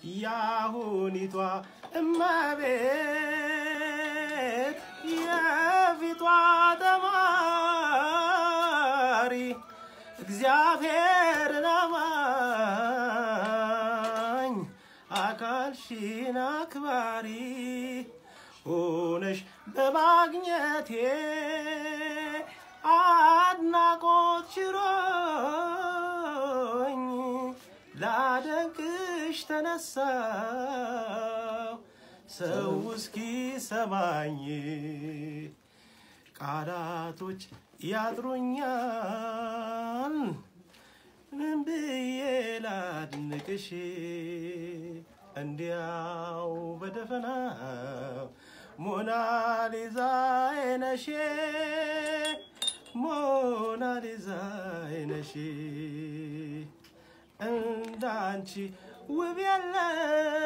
ያሁኒቷ እመቤት የፊቷ ተማሪ እግዚአብሔርን አማኝ አካልሽን አክባሪ ሆነሽ በማግኘቴ አድናቆት ችሮኝ ላደንቅሽ ተነሳው ሰው እስኪ ሰማኝ ቃላቶች ያጥሩኛል ምን ብዬ ላድንቅሽ እንዲያው በደፈናው ሞናሊዛ አይነሽ ሞናሊዛ አይነሽ እንዳንቺ ውብ የለም